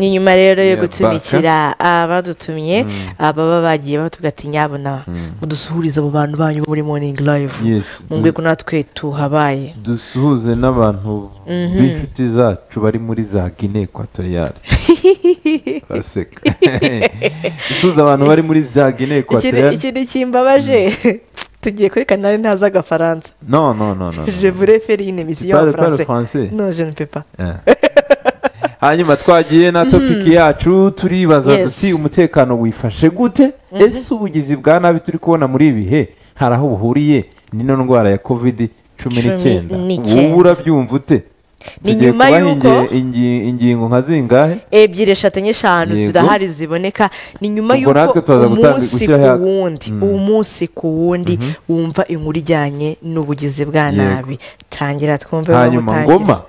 nyuma rero yo Yeah, gutumikira abadutumye ababa bagiye batubwira ati nyabona mudusuhurize abo bantu banyu bo muri morning live Yes, mungwe ko natwe tuhabaye dusuhuze n'abantu b'inshuti zacu bari muri za gine ekwatoriyari baseka dusuhuze abantu bari muri za gine Ikindi- ekwatoriyari ikindi kimbabaje tugiye kuri kanari ntazi agafaransa no no no no no. je voulais faire une émission en Parle- parle français français. non je ne peux pas hanyuma twagiye na topiki yacu turibaza Yes. duti umutekano wifashe gute ese ubugizi bwa nabi turi kubona muri ibi bihe hari aho buhuriye n'ino ndwara ya kovidi cumi Cumi n'icyenda n'icyenda. wowe urabyumva ute Ni Tugiye nyuma kubaha y'uko- inge- ingi- ingingo nka zingahe ebyiri eshatu enye eshanu Yego. zirahari ziboneka ni nyuma Ubwo natwe y'uko turaza gutangira umunsi ku gushyiraho- wundi Mm. umunsi ku wundi wumva inkuru ijyanye n'ubugizi bwa Yego. nabi tangira twumve aho hanyuma utangira. ngoma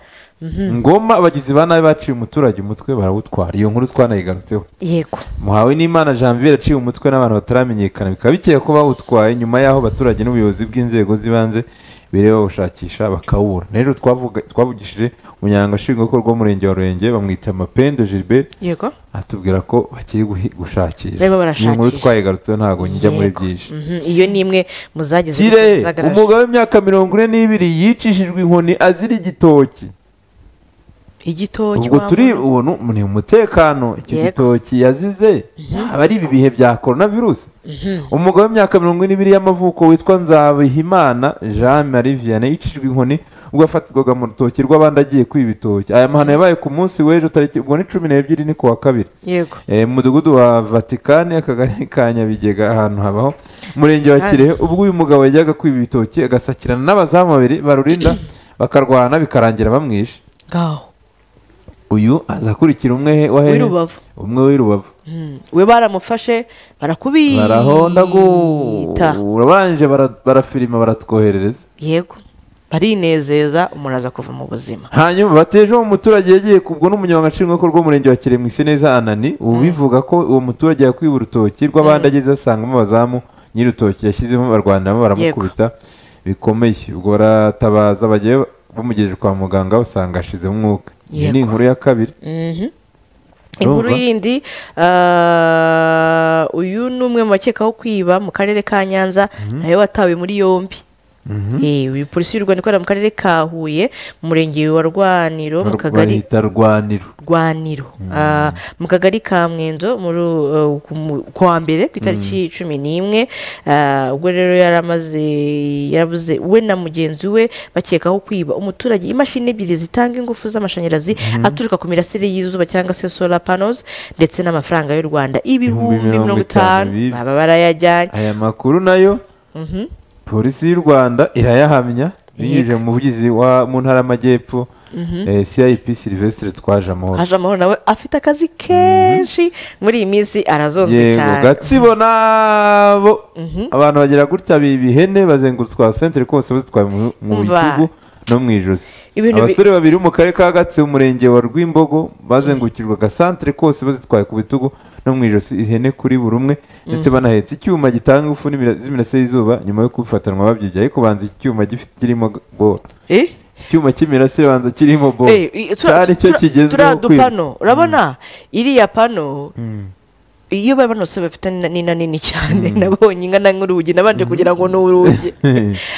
ngoma abagizi ba nabi baciye umuturage umutwe barawutwara iyo nkuru twanayigarutseho yego muhawe n'imana janvier aciye umutwe n'abantu bataramenyekana bikaba bikeye ko bawutwaye nyuma y'aho abaturage n'ubuyobozi bw'inzego z'ibanze biri bawushakisha bakawura rero twavuga- twavugishije umunyarwanda nshingwabikorwa w'umurenge wa rurenge bamwita mapendo gilbert yego atubwira ko bakiri guhi- gushakisha Barimo barashakisha. Iyi nkuru twayigarutseho ntabwo njya muri Yego. byinshi Mhm, iyo ni imwe mu zagize kirehe zagaragaje. umugabo w'imyaka mirongo ine n'ibiri yicishijwe inkoni azira igitoki igitoki ubwo wa turi muntu. ubuntu ni umutekano icyo Yego. gitoki yazize aba ari ibi bihe bya korona virusi umugabo w'imyaka mirongo ine n'ibiri y'amavuko witwa nzabihimana jean marie vianney yicishijwe inkoni ubwo yafatirwaga mu rutoki rw'abandi agiye kwiba ibitoki aya mahano yabaye ku munsi w'ejo tariki ubwo ni cumi n'ebyiri ni ku wa kabiri yego Eh, mu mudugudu wa vatikani akagari ka nyabigega ahantu habaho umurenge wa Vatikani. kirehe ubwo uyu mugabo yajyaga kwiba ibitoki agasakirana n'abazamu babiri barurinda bakarwana bikarangira bamwishe ngaho uyu aza akurikira umwe he- wa hehe W'i Rubavu. umwe w'i rubavu Mm, we baramufashe barakubita barahondaguta barangije bara- barafilima baratwoherereza yego barinezeza umuntu aza kuva mu buzima hanyuma bateje uwo muturage yagiye kubwo n'umunyamabanga nshingwabikorwa w'umurenge wa kirehe mu neza anani ubu bivuga ko uwo muturage yakwiba urutoki rw'abandi ageze asangamo abazamu nyir'urutoki yashyizemo barwaniramo baramukubita bikomeye ubwo baratabaza bagiye bamugejeje kwa muganga basanga ashizemo umwuka iyi ni Yego. inkuru ya kabiri Mhm. inkuru Urumva? yindi ah, uyu ni umwe mu bakekaho kwiba mu karere ka nyanza nawe watawe muri yombi Eh, uyu polisi y'u rwanda ikorera mu karere ka huye mu murenge wa rwaniro mu kagari bahita rwaniro rwaniro Ah, mu kagari ka mwenzo muri uh, ku mu- ku wa mbere ku itariki cumi n'imwe Ah, ubwo rero yaramaze yarabuze we na mugenzi we bakekaho kwiba umuturage imashini ebyiri zitanga ingufu z'amashanyarazi aturuka ku mirasire y'izuba cyangwa se solar panels ndetse n'amafaranga y'u rwanda ibihumbi mirongo itanu bibwe. baba barayajyanye aya makuru nayo Mhm. polisi y'u rwanda irayahamya binyujije mu muvugizi wa- mu ntara y'amajyepfo eh, cip sylvestre twaje amahoro haje amahoro nawe afite akazi kenshi muri iyi minsi arazonzwe yego cyane gatsibo nabo Mhm. abantu bagira gutya biba ihene bazengurutse kwa sentere kose bazitwaye mu- mu Umva. bitugu no mu ijosi Ibintu bi- abasore babiri bo mu karere ka gatsibo umurenge wa rwimbogo bazengurukirwa agasantere kose bazitwaye ku bitugu no mu ijosi ihene kuri buri umwe ndetse banahetse icyuma gitanga ingufu n'imira- z'imirasire y'izuba nyuma yo kubifatanwa babyibye ariko banza iki cyuma gifite kirimo bora Eh? icyuma cy'imirasire banza kirimo bora Eh, i- tura- cyari cyo tura- kigezweho turiya kwiba. dupano urabona iriya pano iyo babanutse bafite ni- ni nini cyane nabonye ingana nk'urugi nabanje kugira ngo ni urugi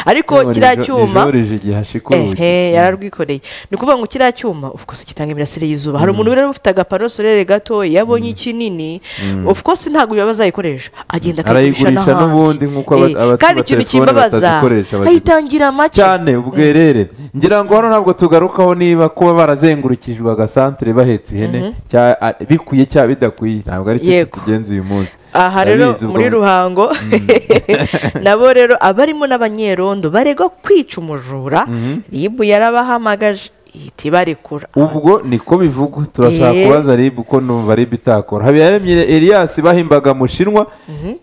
ariko None kiriya ejo- cyuma ejo rije igihe hashika urugi. ehe yararwikoreye ni ukuvuga ngo kiriya cyuma of course gitanga imirasire y'izuba hari umuntu rero ufite agapano sorere gato yabonye ikinini of course ntabwo yaba azayikoresha agenda akayigurisha Arayigurisha n'ahandi n'ubundi nk'uko aba- Eh, abatuye kandi ikintu telefone kibabaza batazikoresha bazikoresha. ayitangira make cyane ubwerere ngira ngo hano ntabwo tugarukaho niba kuba barazengurukijwe agasantere bahetse ihene cya- a- bikwiye cyangwa bidakwiye ntabwo ari cyo Yego. tugenza uyu munsi aha rero Ndabizi ubwo- muri ruhango nabo rero abarimo n'abanyerondo baregwa kwica umujura rib yarabahamagaje ihita ibarekura ubwo niko bivugwa turashaka Eh. kubaza rib uko numva rib itakora habiyaremye elias bahimbaga mushinwa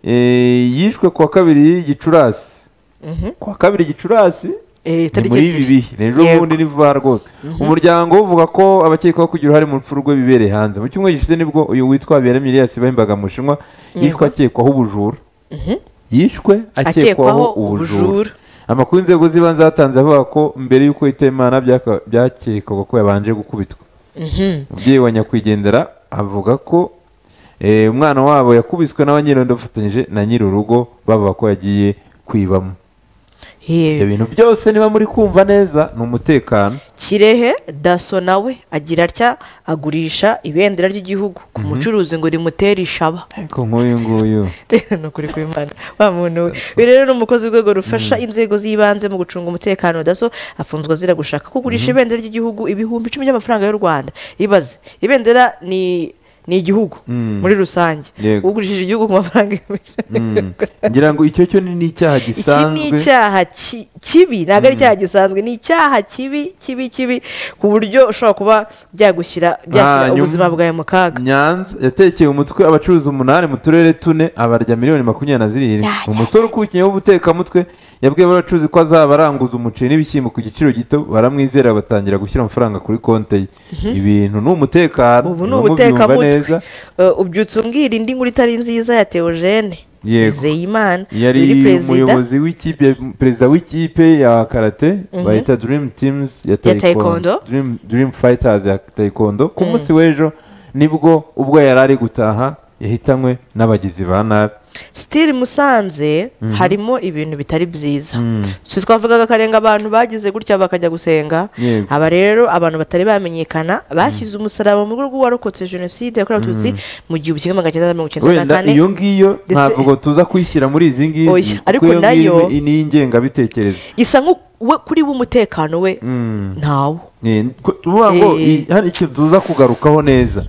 eh, yishwe kuwa kabiri gicurasi kuwa kabiri gicurasi Eh, ni tariki muri ibi ebyiri. bihe rero Yego. ubundi ni vuba rwose umuryango uvuga ko abakekwaho kugira uruhare mu rupfu rwe bibereye hanze mu cyumweru gishize nibwo uyu witwa Habiyaremye Elias bahimbaga mu bushinwa yishwe akekwaho ubujura yishwe akekwaho Akekwaho ubujura ubujura. amakuru inzego z'ibanze zatanze avuga ko mbere y'uko Hitemana byaka- byakekwaga ko yabanje gukubitwa umubyeyi wa nyakwigendera avuga ko eh, umwana wabo yakubiswe n'abanyirondo bafatanyije na nyiri urugo bavuga ko yagiye kwibamo ibyo bintu byose niba muri kumva neza ni umutekano kirehe daso nawe agira atya agurisha ibendera ry'igihugu ku mucuruzi ngo rimutere ishaba ariko nk'uyu nguyu ni ukuri kw'imana wa muntu we uyu rero ni umukozi w'urwego rufasha inzego z'ibanze mu gucunga umutekano daso afunzwe azira gushaka kugurisha ibendera ry'igihugu ibihumbi icumi by'amafaranga y'u rwanda ibaze ibendera ni ni igihugu muri rusange Yego. ugurishije igihugu ku mafaranga Mm. ngira ngo icyo cyo ni icyaha iki ni gisanzwe icyaha ki- kibi ntabwo ari icyaha gisanzwe ni icyaha kibi kibi kibi ku buryo ushobora kuba byagushyira byashyira Hanyuma- ubuzima bwawe mu kaga nyanza yatekeye umutwe abacuruzi umunani mu turere tune abarya miliyoni makumyabiri na zirindwi Ya, ya, umusore ukukiye w'ubutekamutwe yabwiye abacuruzi ko azaba aranguza umuceri n'ibishyimbo ku giciro gito baramwizera batangira gushyira amafaranga kuri konte ye ibintu ni umutekano ubu ni muba mubyumva ubutekamutwe neza. Eh, ubyutse umbwira indi nkuru itari nziza ya teogene Yego. nizeyimana yari yari perezida umuyobozi w'ikipe perezida w'ikipe ya karate bayita dirimu timuzi ya Taekwondo. taekwondo dirimu fayitazi ya taekwondo ku munsi w'ejo nibwo ubwo yari ari gutaha yahitanywe n'abagizi ba nabi sitiri musanze harimo ibintu bitari byiza si twavugaga akarenga abantu bagize gutya bakajya gusenga Yego. aba rero abantu batari bamenyekana bashyize umusaraba mu rwego warokotse jenoside yakorewe abatutsi mu gihumbi kimwe magana cyenda mirongo icyenda na wenda kane iyo ngiyo Ndetse- ntabwo tuza kwishyira muri izi ngizi Oya, kuko ariko iyo ngiyo nayo- ni ingengabitekerezo isa nko we kuri we umutekano we ntawo Ni- ko- tuvuga ngo Eh. i- hari ikintu tuza kugarukaho neza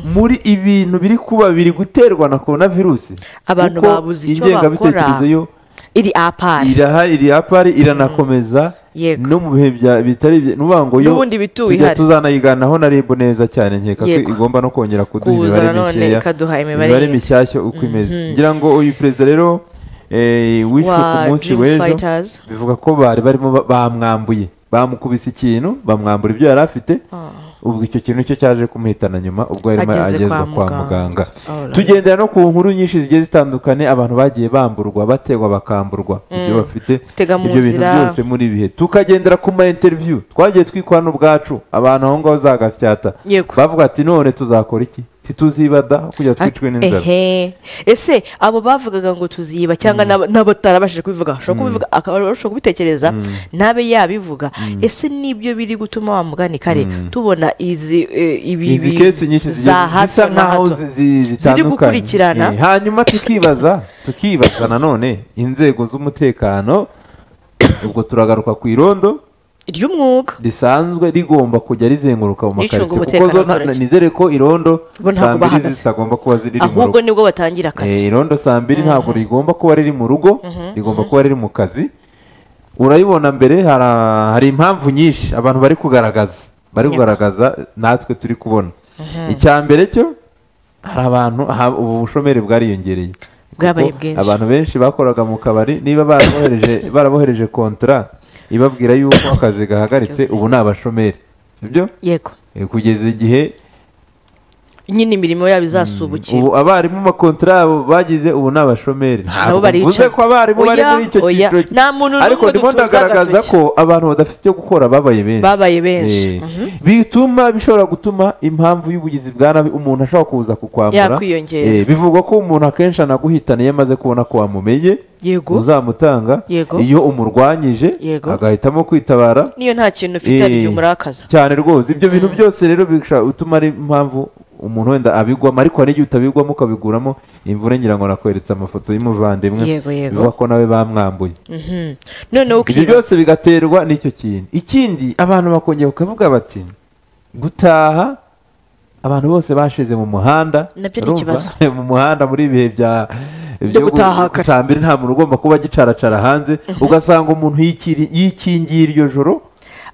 muri ibintu biri kuba biri guterwa na korona virusi Abantu kuko babuze icyo ingengabitekerezo bakora. yo iri apari irahari iri hapari iranakomeza Yego. no mu bihe bya- bitari ibyo- ni ukuvuga ngo yo N'ubundi bituwe tujya ihari. tuzanayiganiraho na ribu neza cyane nkeka ko Yego. igomba no kongera kuduha Kuza imibare nanone mikeya ikaduha imibare yindi. mishyashya uko imeze ngira ngo uyu perezida rero eh, wishwe Wa ku munsi Dream w'ejo Fighters. bivuga ko bari barimo ba- bamwambuye bamukubise ikintu bamwambura ibyo yari afite ubwo icyo kintu nicyo cyaje kumuhitana nyuma ubwo yarimo Ageze kwa agezwa kwa muganga. muganga Alright. tugendera no ku nkuru nyinshi zigiye zitandukanye abantu bagiye bamburwa bategwa bakamburwa ibyo bafite Gutega mu ibyo bintu nzira. byose muri ibihe tukagendera ku ma interiviyu twagiye twikora n'ubwacu abantu aho ngaho za gasyata Yego. bavuga ati none tuzakora iki ntituzibada kujya twicwe n'inzara ehe ese abo bavugaga ngo tuziba cyangwa n'aba- n'abatarabashije kubivuga bashobora kubivuga akaba bashobora kubitekereza ntabe yabivuga ese nibyo biri gutuma wa mugani kare tubona izi eh, ibi izi ibi kesi nyinshi za zigiye- hato zisa na nkaho hato. zi- zi- ziri zitandukanye gukurikirana Eh, hanyuma tukibaza tukibaza nanone inzego z'umutekano ubwo turagaruka ku irondo ry'umwuga risanzwe rigomba kujya rizenguruka Ricunga mu makaritsiye kuko umutekano zo nta- w'abaturage. nizere ko irondo Bo ntabwo saa mbiri bahagaze. zitagomba kuba ziri mu ahubwo rugo nibwo batangira Eh, akazi irondo saa mbiri ntabwo rigomba kuba riri mu rugo rigomba kuba riri mu kazi urayibona mbere hara- hari impamvu nyinshi abantu bari kugaragaza bari Yego. kugaragaza natwe turi kubona icya mbere cyo hari abantu aha- ubu bushomeri bwariyongereye Bwabaye Kuko bwinshi. abantu benshi bakoraga mu kabari niba barabohereje barabohereje kontara ibabwira yuko akazi gahagaritse ubu ni abashomeri sibyo yego Eh, kugeza igihe nyine imirimo yabo izasubukira ubu abarimu makontara yabo bagize ubu ni abashomeri Nabo ntabwo baricaye. mvuze ko abarimu bari Oya, muri icyo oya. cyiciro ki- Nta muntu n'umwe ariko ndimo dutunze ndagaragaza agatoki. ko abantu badafite icyo gukora babaye benshi Babaye benshi. Eh, bituma bishobora gutuma impamvu y'ubugizi bwa nabi umuntu ashobora kuza kukwambura Yakwiyongera. Eh, bivugwa ko umuntu akenshi anaguhitana iyo amaze kubona ko wamumenye Yego. uzamutanga Yego. iyo umurwanyije Yego. agahitamo kwitabara niyo nta kintu ufite hari igihe Eh, umurakaza cyane rwose ibyo bintu byose rero bishobora gutuma ari impamvu umuntu wenda abigwamo ariko hari igihe utabigwamo ukabiguramo imvura ngira ngo nakweretse amafoto y'umuvandimwe Yego, yego. bivuga ko nawe bamwambuye Mhm. noneho ibyo ukiba byose bigaterwa n'icyo kintu ikindi abantu bakongera bakavuga bati gutaha abantu bose bashize mu muhanda Nabyo ni urumva? ikibazo. mu muhanda muri ibihe bya byo gutaha kare. saa mbiri nta muntu ugomba kuba agicaracara hanze ugasanga umuntu yikiri- yikingiye iryo joro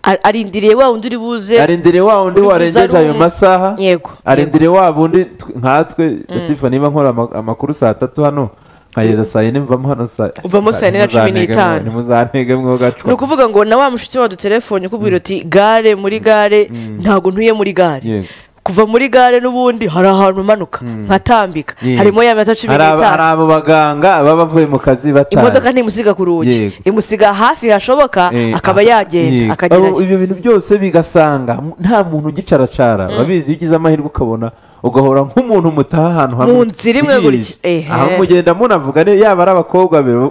a- arindiriye wa wundi uri buze arendere wa wundi Uri warengeje kuza ari ayo umwe. masaha Yego, arendere wa wundi tw- nkatwe latifa niba nkora ama- amakuru saa tatu hano nkageza saa yine mvamo hano saa Uvamo saa yine na cumi n'itanu. ntimuzantege mwo ni gacwa ukuvuga ngo na wa mushiki wadutelefone ukubwira uti gare muri gare ntabwo ntuye muri gare Yego. kuva muri gare n'ubundi hari ahantu umanuka nkatambika Yego. harimo ya mita cumi Hari aba- hari n'itanu abo baganga baba bavuye mu kazi bataye imodoka ntimusiga ku rugi Yego. imusiga hafi hashoboka Eh, akaba aha, yagenda yego. akagerayo Abo- ibyo bintu byose bigasanga m- nta muntu ugicaracara urabizi iyo ugize amahirwe ukabona ugahora nk'umuntu mutaha ahantu hamwe mu nzira imwe gutya Iyi. aho mugenda munavuga ne yaba ari abakobwa babiri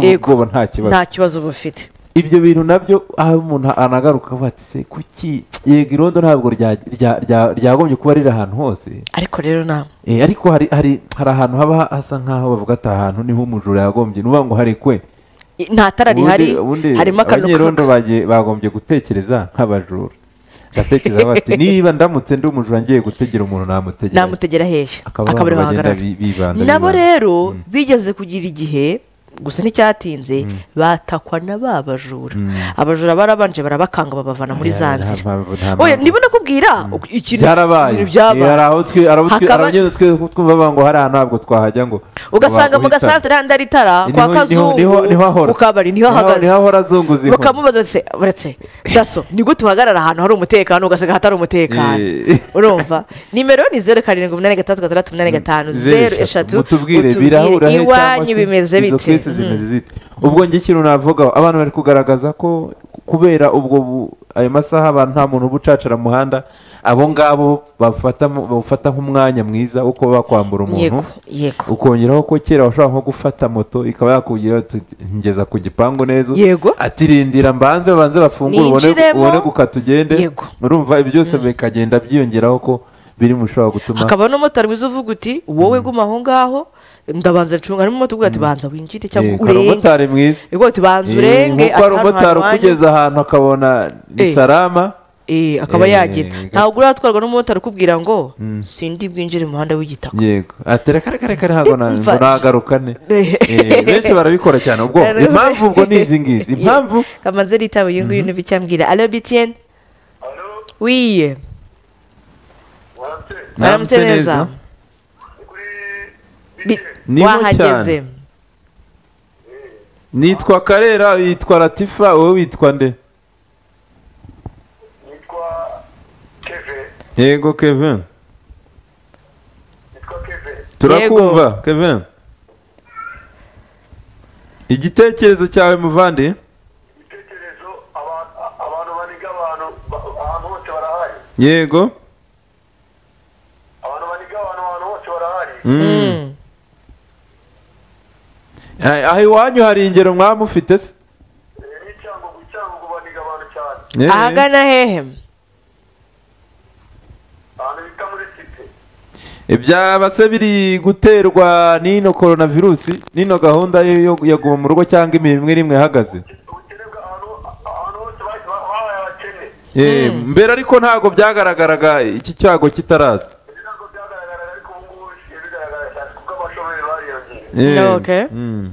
Yego. ubwoba nta kibazo nta kibazo uba ufite ibyo bintu nabyo aho umuntu anagaruka avuga ati se kuki yego irondo ntabwo rya- rya- rya- ryagombye kuba riri ahantu hose ariko rero nta Eh, ariko hari hari hari ahantu haba hasa nk'aho bavuga ati aha hantu niho umujura yagombye nuvuga ngo harekwe nta tara rihari Ubundi- ubundi harimo akantu abanyerondo bagiye- bagombye gutekereza nk'abajura batekereza bati niba ndamutse ndi umujura ngiye gutegera umuntu namutegera namutegera hehe Akaba akaba ariho abantu bagenda ahagarara bi- bibanda nabo bibanda. rero bigeze kugira igihe gusa nticyatinze batakwa na ba bajura abajura barabanje barabakanga babavana muri za Nta- nta nzira mpamvu- nta oya mpamvu. niba nakubwira uku- ikintu byarabaye ibintu byabaye. Eh, hari aho twe hari aho twe- Hakaba- hari abanyene twe twumva bavuga ngo hari ahantu ntabwo twahajya ngo ugasanga ngo mu bahita. gasantere handi hari itara kwa Eh, niho- niho- kazungu niho- niho ahora. ku kabari niho ahagaze niho ahora azunguza inkoni. bakamubaza bati uretse daso nibwo tuhagarara ahantu hari umutekano ugasanga hatari umutekano Eh. urumva nimero ni zeru karindwi umunani gatandatu gatandatu umunani gatanu zeru eshatu mutubwire birahura he cyangwa iwanyu se bimeze izo bite kesi zimeze zite ubwo njye ikintu navuga abantu bari kugaragaza ko kubera ubwo bu- ayo masaha abantu nta muntu uba ucacara mu muhanda abo ngabo bafata mu- bawufata nk'umwanya mwiza wo kuba bakwambura umuntu yego yego ukongeraho ko kera washobora nko gufata moto ikaba yakugeraho ngeza ku gipangu neza Yego. ati rindira mbanze babanze bafungure ubone- Ninjiremo. ubone gukata ugende Yego. urumva ibyo byose bikagenda byiyongeraho ko biri mu bishobora gutuma hakaba n'umumotari wiza uvuga uti wowe guma aho ngaho ndabanza ncunga harimo umumotari uvuga ati banza winjire cyangwa Yego, hari urenge umumotari mwiza yego ati banza urenge nkuko hari ati hano umumotari harwanya." ukugeza ahantu akabona ni Eh. sarama Eh, akaba Eh, yagenda gato. ntabwo uratwarwa n'umumotari ukubwira ngo sindi bwinjire mu muhanda w'igitaka yego ati reka reka reka ntabwo na- ngo Mva- nagaruka ne Eh. Eh, benshi barabikora cyane ubwo Rero- impamvu ubwo ni izi ngizi impamvu Ye- amaze yitawe uyu nguyu n'ibyo cyambwira alo bitiyeni Alo, wiye waramutse. aramutse neza Ni kuri Bi- BTN. Ni mu wahageze cyane. nitwa karera yitwa latifa wowe witwa nde Nitwa Keve. yego kevin Nitwa Keve. turakumva kevin igitekerezo cyawe muvandi Ibitekerezo aba- a- abantu baniga abantu ba- ahantu hose barahari. yego Abantu baniga abantu ahantu hose barahari. Mm. Mm. Ah, aho iwanyu hari ingero mwaba mufite se Eh, Ni Cyangugu, Cyangugu baniga abantu cyane. Eh. ahagana hehe Ahantu bita muri Cité. ibyaba se biri guterwa n'ino korona virusi n'ino gahunda yo- yo yo guma mu rugo cyangwa imirimo imwe n'imwe ihagaze Ubukene bw'ahantu- a- ahantu hose ba- ba- babaye abakene. Eh, mbere ariko ntabwo byagaragaraga iki cyago kitaraza Ibi ntabwo byagaragaraga, ariko ubu ngubu bisigaye bigaragara cyane, kuko abashomeri Eh, bariyongereye. No, okay. mm. Mm,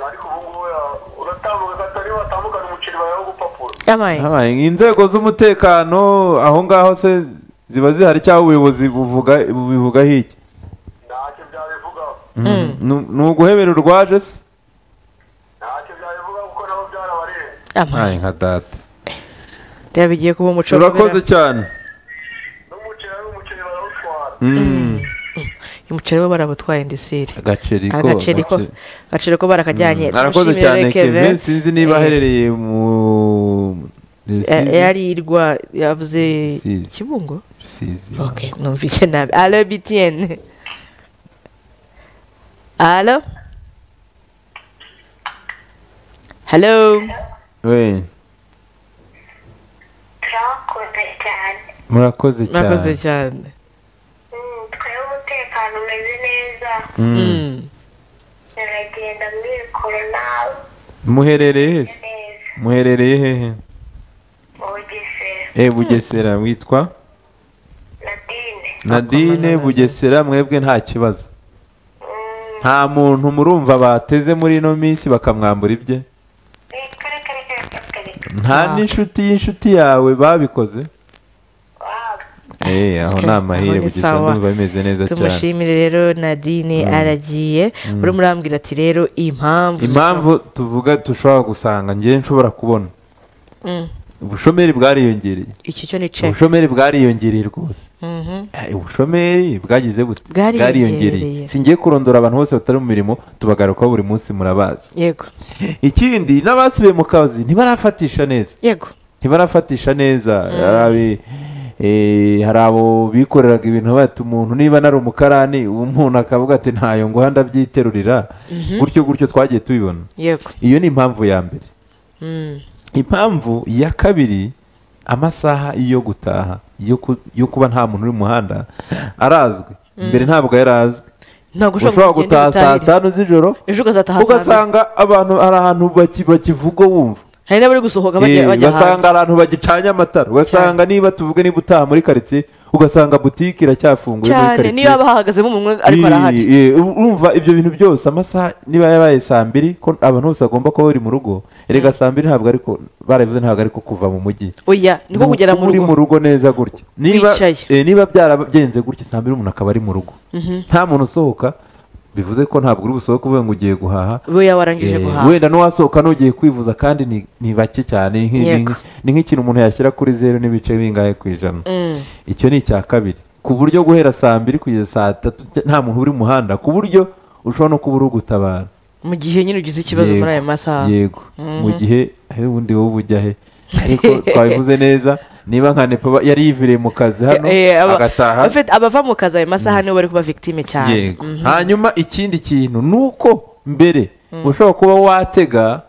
ariko ubu ngubu ya- uratambuka ugahita niba watambukana umuceri bayaho gupapuro yamaye Habaye inzego z'umutekano aho ngaho se ziba zihari cyangwa ubuyobozi buvuga bubivugaho iki ntacyo byabivugaho Mm. Nu- ni uguhebera urwaje se ntacyo byabivugaho kuko nabo byarabarenze yamaye Ay, nka data reba bigiye kuba umuco urakoze kubera- cyane n'umuceri ari umuceri barawutwara Mm. umuceri we barabutwaye ndeseri agaceri ko agaceri ko agace- agaceri ko barakajyanye arakoze Tumushimire cyane rero kevin sinzi niba Eh, aherereye mu ya- Rusizi? yari irwa yavuze Rusizi. kibungo Rusizi. ok numvise nabi alo bitiyeni alo halo We, turakoze cyane murakoze mwakoze cyane cyane Mm, twebwe umutekano umeze neza Mm. muragenda mwikura nawe muherereye hese neza muherereye hehe mu bugesera e bugesera witwa nadine nadine bugesera mwebwe nta kibazo nta muntu murumva bateze muri ino minsi bakamwambura ibye reka reka reka reka reka reka nta Wow. n'inshuti y'inshuti yawe babikoze waba Eh, aho Okay, ni aho amahire ni bugesera sawa. ndumva bimeze neza cyane tumushimire rero nadine aragiye urimo urambwira ati rero impamvu impamvu tuvuga dushobora gusanga njye nshobora kubona Mm. ubushomeri bwariyongereye iki cyo ni cek ubushomeri bwariyongereye rwose Mhm. Eh, ubushomeri bwagize bute Bwariyongereye. si ngiye kurondora abantu bose batari mu mirimo tubagarukaho buri munsi murabazi yego ikindi n'abasubiye mu kazi ntibarafatisha neza yego ntibarafatisha neza ari Eh, hari abo bikoreraga ibintu bati umuntu niba nari umukarani umuntu akavuga ati ntayo ngo hano ndabyiterurira gutyo gutyo twagiye tubibona yego iyo ni impamvu ya mbere Mm. impamvu ya kabiri amasaha yo gutaha yo ku- yo kuba nta muntu uri mu muhanda arazwi mbere ntabwo yari azwi ntabwo ushobora gutaha saa tanu z'ijoro ejo ukazataha saa mbiri ugasanga abantu hari ahantu baki- bakivuga wumva hari n'abari gusohoka Eh, bajya bajya ugasanga hanze abantu bagicanye amatara ugasanga niba tuvuge niba utaha muri karitsiye ugasanga butike iracyafunguye muri cyane niyo karitsiye haba hahagazemo umuntu ariko arahari Ii, ii, urumva ibyo bintu byose amasaha niba yabaye saa mbiri ko abantu bose bagomba kuba bari mu rugo erega saa mbiri ntabwo ariko barabivuze ntabwo ariko kuva mu mujyi oya niko Ni kugera uko mu uri mu rugo rugo neza gutya niba Wicaye. eh, niba byaragenze gutya saa mbiri umuntu akaba ari mu rugo nta muntu usohoka bivuze ko ntabwo uri busohoke uvuye ngo ugiye guhaha we yawarangije Eh, guhaha wenda n'uwasohoka n'ugiye kwivuza kandi ni- ni bake cyane ni nk'i- ni Yego. nk'i- ni nk'ikintu umuntu yashyira kuri zeru n'ibice bingahe ku ijana Mm. icyo ni icya kabiri ku buryo guhera saa mbiri kugeza saa tatu cya- nta muntu uri mu muhanda ku buryo ushobora no kuba uri ugutabara mu gihe nyine ugize ikibazo Yego. muri ayo masaha yego mu gihe he, ubundi wowe ujya he ariko twabivuze neza niba nka nepa ba- yari yiviriye mu kazi hano Eh, aba- agataha afite- abava mu kazi ayo masaha nibo bari kuba victime cyane yego hanyuma ikindi kintu ni uko mbere ushobora kuba watega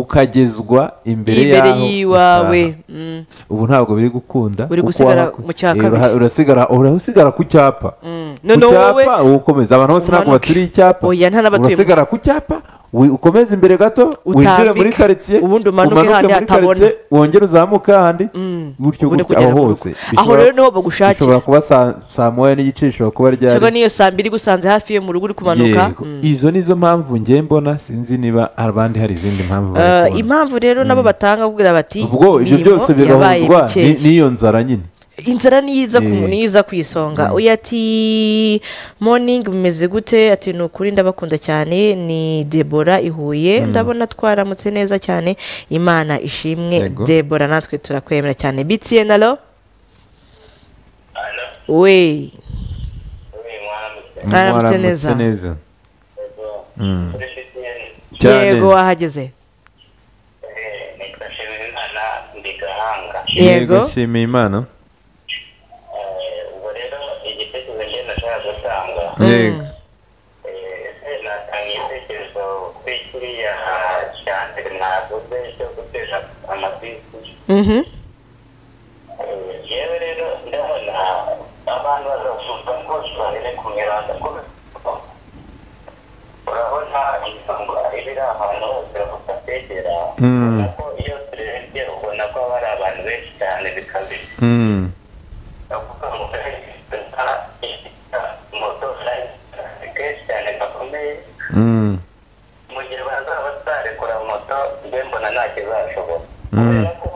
ukagezwa imbere imbere y'aho y'iwawe utaha. mm. ubu ntabwo biri gukunda Uri kuko gusigara waba- mu cya Eh, kabiri. uraha- urasigara urasigara ku cyapa Noneho ku wowe- cyapa wowe ukomeza abantu bose ntabwo umanuke. baturiye icyapa Oya, nta n'abatuye- urasigara ku cyapa wi- ukomeze imbere gato winjire Utambike, muri karitsiye ubundi umanuke hahandi muri hatabona. karitsiye wongere uzamuke ahandi Mm. gutyo Ubundi gutyo kugera ku aho rugo. hose Aho Bishobora- rero niho bagushakira. bishobora kuba saa- saa moya n'igice ishobora kuba ryari cyangwa niyo saa mbiri igusanze hafi yo mu rugo uri kumanuka Yego. Mm. izo nizo mpamvu njye mbona sinzi niba abandi hari izindi mpamvu bari Eh, kubona. impamvu rero nabo batanga kugira bati ubwo ibyo imirimo byose yabaye birahuzwa mikeya." n'iyo nzara nyine inzara niyo iza ku Eh. niyo iza ku isonga uyu ati morning bimeze gute ati ni ukuri ndabakunda cyane ni debora ihuye ndabona twaramutse neza cyane imana ishimwe Yego. debora natwe turakwemera cyane bitiye na lo Alo, we uyu mwaramutse. Mwaramutse neza. Mwaramutse neza Yego. Mm. Kuri CTN, Cyane. yego wahageze eh, nitwa Nshimiyimana, ndi Gahanga. yego nshimiye imana Eh, ubwo rero igitekerezo njye nashakaga gutanga yego Eh, natanga igitekerezo kuri kiriya cya mbere mwavuze cyo gutera amabisi Mhm. yewe rero ndabona abantu bazavuga ngo tubane ku mihanda ko urabona inyungu ibiri ahantu hose bakategera Mm. ubona ko iyo turebye ubona ko haba hari abantu benshi cyane bikabije Mm. ndavuga ngo nka moto ni kenshi cyane gakomeye Mm. mu gihe bazaba batarekura moto mbe mbona nta kizashobora Mm. kubera ko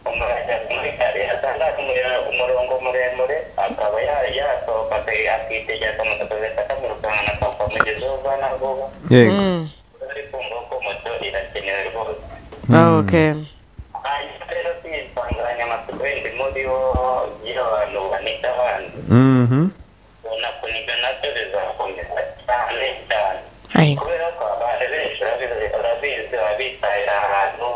umuntu ajya muri gare asanga hari umure- umurongo muremure akaba ya- yasohoka aka- akitegera akamoto kagahita kamwirukankana akava mu izuba ubona vuba yego Mm. ari kumva ko moto irakenewe rwose Ah, okay. hanyuma rero si insanganyamatsiko yindi muri bo y'abantu banita abandi Mhm. ubona kuniga nabyo bizakomeza cyane cyane Ai. kubera ko abantu benshi barabizi- barabizi baba bitahira ahantu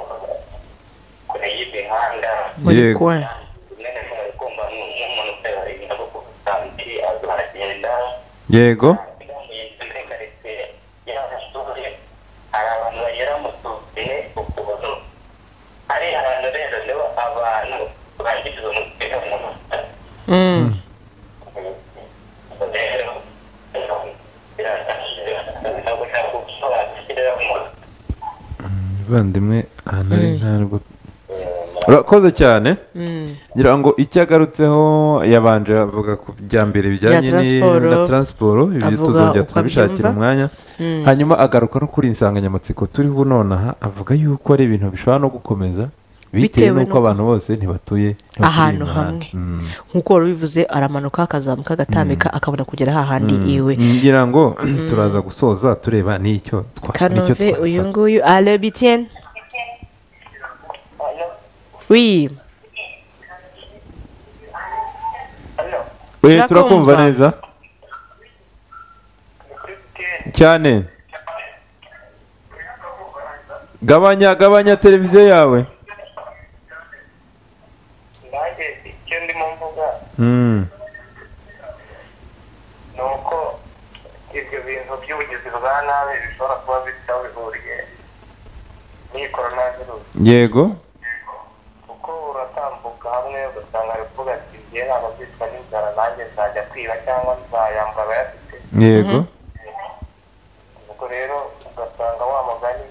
kure y'imihanda Muri Yego. kwa. rimwe na rimwe bari kumva nk- nk'umuntu utabarinda kuko ubusanzwe azagenda yego bigamuyenze muri karitsiye y'abasore hari abantu bagera mu tuziye ukuntu hari abantu rero nibo abantu bangiriza umutekano mu Rwanda. Mm. bavandimwe ahantu ari ntabwo urakoze cyane Mm. ngira ngo icyo agarutseho yabanje avuga ku bya mbere bijyanye Bya ni- transporo. na transiporo ibyo Avuga tuzongera uko tubishakira abyumva. umwanya Mm. hanyuma agaruka no kuri iyi nsanganyamatsiko turiho nonaha avuga yuko ari ibintu bishobora no gukomeza bitewe Bitewe n'uko n'uko- abantu bose ntibatuye ntibatuye ahantu mu hamwe muhanda. Mm. nk'uko wari ubivuze aramanuka akazamuka agatambika akabona kugera hahandi iwe ngira ngo turaza gusoza tureba n'icyo twa- kanove n'icyo twasaba. uyu nguyu ale bitienne oui Eh, turakumva. turakumva neza cyane gabanya gabanya televiziyo yawe icyo ndimo mvuga Mm. ni uko ibyo bintu by'ubugizi bwa nabi bishobora kuba bifite aho bihuriye n'iyi korona virusi yego kuko uratambuka hamwe ugasanga ari kuvuga ati ngiye ntabwo kwicwa n'inzara nanjye nzajya kwiba cyangwa nzayambara abayafite yego ubwo rero ugasanga wa mugani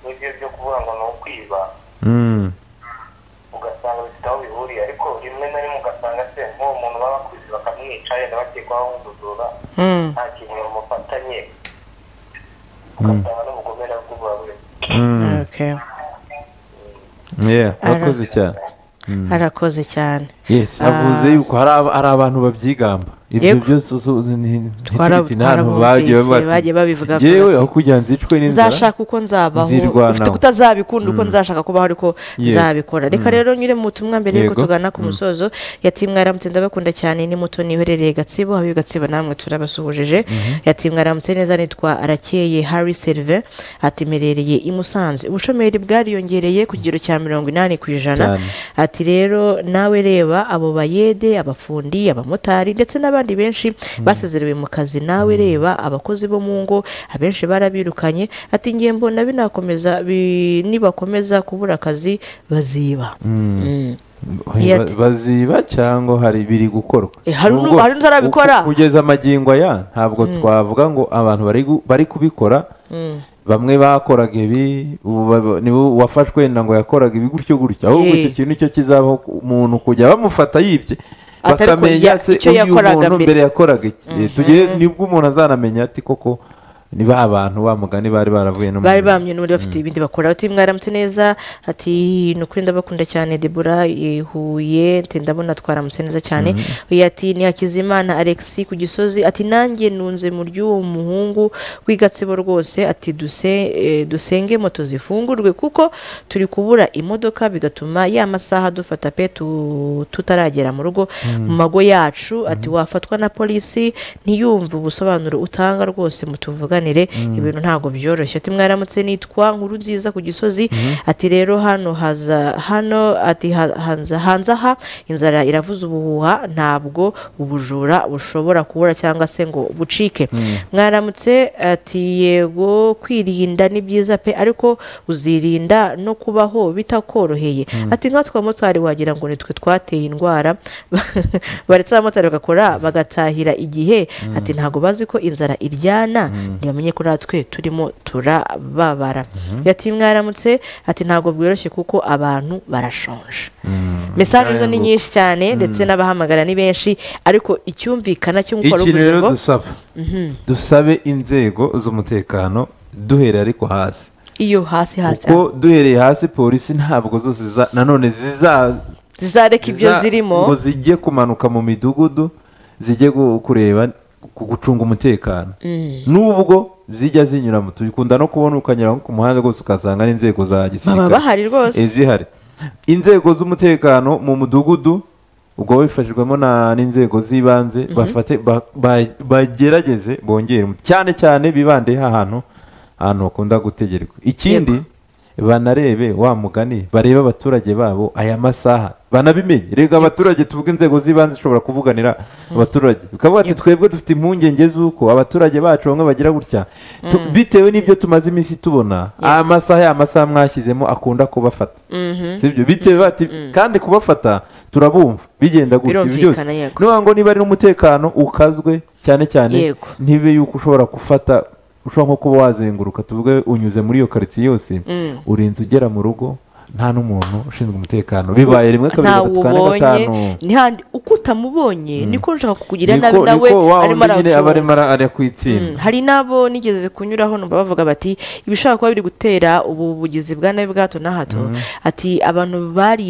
n'ibyo byo kuvuga ngo ni ukwiba Mm. ugasanga bifite aho bihuriye ariko rimwe na rimwe ugasanga se nk'uwo muntu baba bakuze bakamwica yenda bakekwaho nk'ubujura Mm. nta kintu bamufatanye ugasanga n'ubugomera bw'ububawe Mm. Okay. Yeah, Ara- wakoze cyane arakoze cyane yes avuze yuko hari aba- hari abantu babyigamba ibyo Yego. byose usu- ni- Twara- ntitubite inama twarabumvise, bagiye bavuga ati, bagiye babivuga ko yewe bati, aho kugira ngo nzicwe n'inzara nzashaka uko nzabaho nzirwanaho. ufite kutazabikunda uko nzashaka kubaho ariko Ye- nzabikora reka rero nyure mu butumwa mbere yuko Yego. tugana ku musozo yati mwaramutse ndabakunda cyane ni muto niherereye gatsibo haba gatsibo namwe turabasuhujije yati mwaramutse neza nitwa arakeye harry serve ati mperereye i musanze ubushomeri bwariyongereye ku kigero cya mirongo inani ku ijana Cyane. ati rero nawe reba abo bayede abafundi abamotari ndetse n'abandi benshi basezerewe mu kazi nawe reba abakozi bo mu ngo abenshi barabirukanye ati ngiye mbona binakomeza bi- nibakomeza kubura akazi baziba Mm. Ba- Yet- baziba cyangwa hari biri gukorwa Eh, hari Nubwo nu- hari n'utarabikora. uku- kugeza amagingo aya ntabwo twavuga ngo abantu bari gu- bari kubikora bamwe bakoraga ibi ubu ba- niwe wafashwe wenda ngo yakoraga ibi gutyo gutyo ahubwo Eh. icyo kintu nicyo kizabaho ku- umuntu kujya bamufata yibye Atari ko bakamenya ya- se icyo uyu yakoraga muntu mbere. mbere yakoraga iki Eh, tugere nibwo umuntu azanamenya ati koko ni ba bantu ba mugani bari baravuye no mu bari bamye n'ubundi bafite ibindi bakora bati mwaramutse neza ati ni ukuri ndabakunda cyane debora ihuye ati ndabona twaramutse neza cyane uyu ati ni hakizimana alexi ku gisozi ati nanjye nunze mu ry'uwo muhungu w'igatsibo rwose ati "Duse- eh, dusenge moto zifungurwe kuko turi kubura imodoka bigatuma ya masaha dufata pe tu- tutaragera mu rugo mu mago yacu ati wafatwa na polisi ntiyumve ubusobanuro utanga rwose mutuvuganire ibintu ntabwo byoroshye ati mwaramutse nitwa nkuru nziza ku gisozi ati rero hano haza hano ati ha- hanza hanze aha inzara iravuza ubuhuha ntabwo ubujura bushobora kubura cyangwa se ngo bucike mwaramutse ati yego kwirinda ni byiza pe ariko uzirinda no kubaho bitakoroheye ati nkatwa motari wagira ngo nitwe twateye indwara baretse abamotari bagakora bagatahira igihe ati ntabwo bazi ko inzara iryana ntibamenye ko natwe turimo turababara yati mwaramutse ati ntabwo bworoshye kuko abantu barashonje mesaje zo ni nyinshi cyane ndetse n'abahamagara ni benshi ariko icyumvikana cyo gukora iki uvuze rero ngo dusaba dusabe inzego z'umutekano duhereye ariko hasi iyo hasi hasi kuko duhereye hasi polisi ntabwo zose za- nanone ziza zizareka ibyo ziza- zirimo ngo zijye kumanuka mu midugudu zijye gu- kureba ku gucunga umutekano nubwo zijya zinyuramo tubikunda no kubona ukanyura nko ku muhanda rwose ugasanga n'inzego za baba gisirikare bahari rwose Eh, zihari inzego z'umutekano mu mudugudu ubwo bifashijwemo na- n'inzego z'ibanze bafate ba- ba- bagerageze bongere umu- cyane cyane bibande ahantu ahantu bakunda gutegerwa ikindi banarebe wa mugani barebe abaturage babo aya masaha banabimenye rega abaturage tuvuga inzego z'ibanze zishobora kuvuganira abaturage bikavuga ati twebwe dufite impungenge z'uko abaturage bacu bamwe bagira gutya Tu- bitewe n'ibyo tumaze iminsi tubona aya masaha ya masaha mwashyizemo akunda kubafata sibyo bitewe bati kandi kubafata turabumva bigenda gutya ibi byose Birumvikana, yego. ni ukuvuga ngo niba ari n'umutekano ukazwe cyane cyane Yego. ntibe yuko ushobora gufata ushobora nko kuba wazenguruka tuvuge unyuze muri iyo karitsiye yose urinze ugera mu rugo nta n'umuntu ushinzwe umutekano bibaye rimwe kabiri ntawe gatatu kane ubonye gatanu ntihandi uko utamubonye niko nshaka kukugira nabi niko nawe niko wa arimo wundi nyine aba arawucunga arimo ara- ari ku itsinda Mm, hari n'abo nigeze kunyuraho numva bavuga bati ibishobora kuba biri gutera ubu bugizi bwa nabi bwa hato na hato ati abantu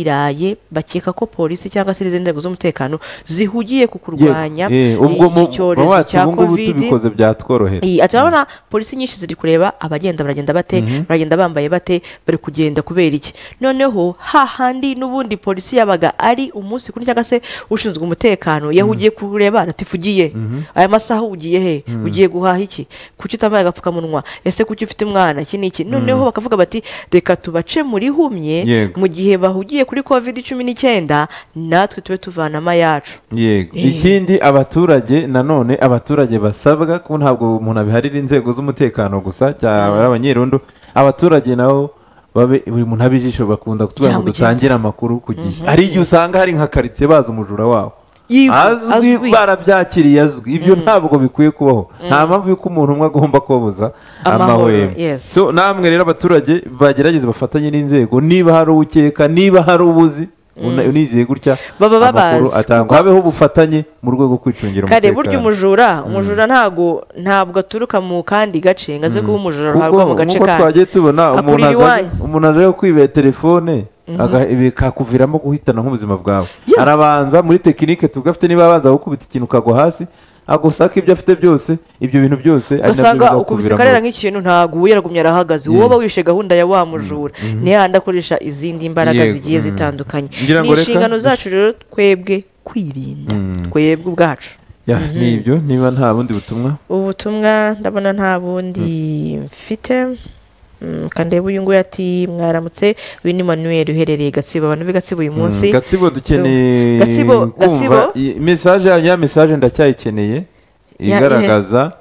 bariraye bakeka ko polisi cyangwa se n'izindi nzego z'umutekano zihugiye ku kurwanya Yego. Eh, ubwo eh, mu iki cyorezo wacu cya ubu ngubu kovidi tubikoze byatworohera Iyi, ati urabona polisi nyinshi ziri kureba abagenda baragenda bate baragenda bambaye bate bari kugenda kubera iki noneho hahandi n'ubundi polisi yabaga ari umunsi kuri cyangwa se ushinzwe umutekano yahugiye kureba ratifugiye aya masaha ugiye he ugiye guhaha iki kuki utambaye agapfukamunwa ese kuki ufite umwana iki ni iki noneho bakavuga bati reka tubace muri humye Yego. mu gihe bahugiye kuri covid cumi n'icyenda natwe tube tuvanamo ayacu yego Eh. ikindi abaturage nanone abaturage basabwa ko ntabwo umuntu abiharira inzego z'umutekano gusa cyangwa abanyerondo abaturage nabo babe buri muntu abe ijisho bakunda kutubwira ngo Ryamugenzi. dutangire amakuru ku gihe hari igihe usanga hari nka karitsiye bazi umujura wabo Yivu- azwi azwi. barabyakiriye azwi ibyo ntabwo bikwiye kubaho nta mpamvu y'uko umuntu umwe agomba kubabuza Amahoro, amahwemo yes. So, namwe rero abaturage bagerageze bafatanye n'inzego niba hari ukeka niba hari ubuzi una- unizeye gutya Baba amakuru babazi. atangwa habeho ubufatanye mu rwego rwo kwicungira kare umutekano burya umujura umujura ntabwo ntabwo aturuka mu kandi gace ngo aze kuba umujura kuko ruhabwa mu gace nk'uko kandi twagiye tubona umuntu akurira aza iwanyu umuntu aje kwiba telefone aga- bikakuviramo guhitana nk'ubuzima bwawe Yeah. arabanza muri tekinike tuvuga afite niba abanza gukubita ikintu ukagwa hasi agusaka ibyo afite byose ibyo bintu byose ari nabyo ugasanga ukubise bizakuviramo. karera nk'ikintu ntaguye aragumya arahagaze wowe uba wishe gahunda ya wa mujura ntihande akoresha izindi mbaraga Yego, zigiye mm. zitandukanye Ngira ni ngo reka- inshingano zacu rero twebwe kwirinda Mm. twebwe ubwacu Ya, ni ibyo niba nta bundi butumwa ubutumwa ndabona nta bundi mfite Mm, kandeba uyu nguyu ati mwaramutse uyu ni manuel uherereye gatsibo abantu b'i gatsibo uyu munsi Mm, gatsibo dukeneye Gatsibo, Gatsibo. kumva i- mesaje ya- ya mesaje ndacyayikeneye Ya, igaragaza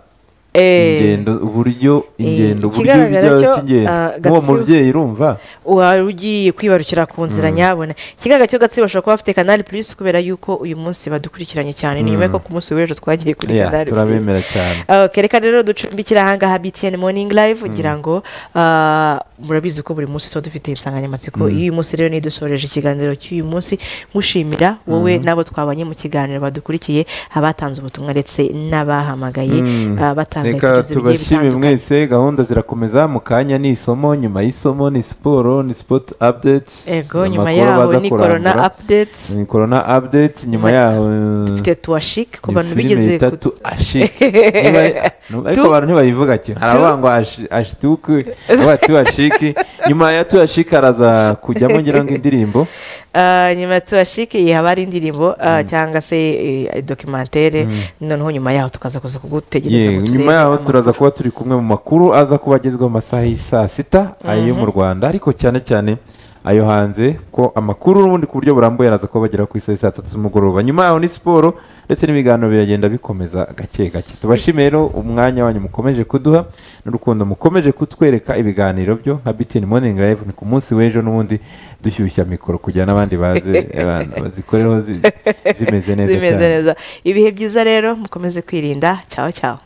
Eh, ingendo uburyo ingendo uburyo ikigaragara bijya cyo, cy'ingendo ah, nk'uwo Gatsibo- mubyeyi urumva wari ugiye kwibarukira ku nzira nyabona ikigaragara cyo gatsibo bashobora kuba bafite kanali plus kubera yuko uyu munsi badukurikiranye cyane ni nyuma y'uko ku munsi w'ejo twagiye kuri Ya, kanali plus turabemera cyane Okay, reka rero ducumbikira ahangaha btn morning live kugira ngo ah, murabizi ko buri munsi tuba dufite insanganyamatsiko y'uyu munsi rero nidusoreje ikiganiro cy'uyu munsi mushimira wowe n'abo twabanye mu kiganiro badukurikiye abatanze ubutumwa ndetse n'abahamagaye Mm. ah, batanga reka ibitekerezo bigiye tubashime bitandukanye mwese gahunda zirakomeza mu kanya ni isomo nyuma y'isomo ni siporo ni sport updates ego nyuma amakuru yaho baza ni corona kurangura. updates ni corona updates nyuma Ma- yaho dufite tuwashike ku ni bantu filime bigeze ku- itatu ashike Niba ari- nu- ariko Tu- abantu ntibayivuga cyane hari tu- abavuga ngo ashi- ashituke abavuga tuyashike nyuma ya tuyashike araza kujyamo ngira ngo indirimbo Ah, nyuma ya tuwashike haba hari indirimbo ah, cyangwa se eh, documentere noneho nyuma yaho tukaza kuza kugutegereza ngo Yego, nyuma turebe yaho amakuru. turaza kuba turi kumwe mu makuru aza kuba agezweho mu masaha y'i saa sita ayo mu rwanda ariko cyane cyane ayo hanze ko amakuru n'ubundi ku buryo burambuye araza kuba bagera ku isaha y'i saa tatu z'umugoroba nyuma yaho ni siporo ndetse n'ibiganiro biragenda bikomeza gake gake tubashime rero umwanya wanyu mukomeje kuduha n'urukundo mukomeje kutwereka ibiganiro byo nka bitini moningi live ni ku munsi w'ejo n'ubundi dushyushya mikoro kugira n'abandi baze abantu bazikoreho zi- zimeze neza zimeze cyane neza ibihe byiza rero mukomeze kwirinda cyaho cyaho